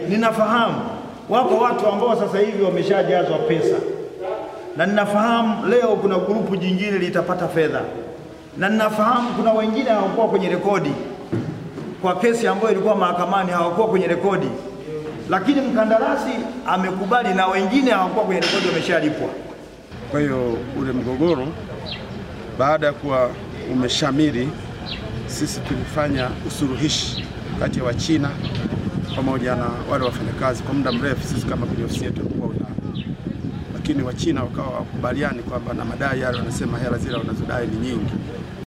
ninafahamu wako watu ambao sasa hivi wameshajazwa pesa, na ninafahamu leo kuna grupu jingine litapata fedha, na ninafahamu kuna wengine hawakuwa kwenye rekodi kwa kesi ambayo ilikuwa mahakamani, hawakuwa kwenye rekodi, lakini mkandarasi amekubali na wengine hawakuwa kwenye rekodi, wameshalipwa. Kwa hiyo ule mgogoro baada ya kuwa umeshamiri, sisi tulifanya usuluhishi kati ya Wachina pamoja na wale wafanyakazi kwa muda mrefu. Sisi kama kwenye ofisi yetu ya mkuu wa wilaya, lakini Wachina wakawa wakubaliani kwamba na madai yale, wanasema hela zile wanazodai ni nyingi,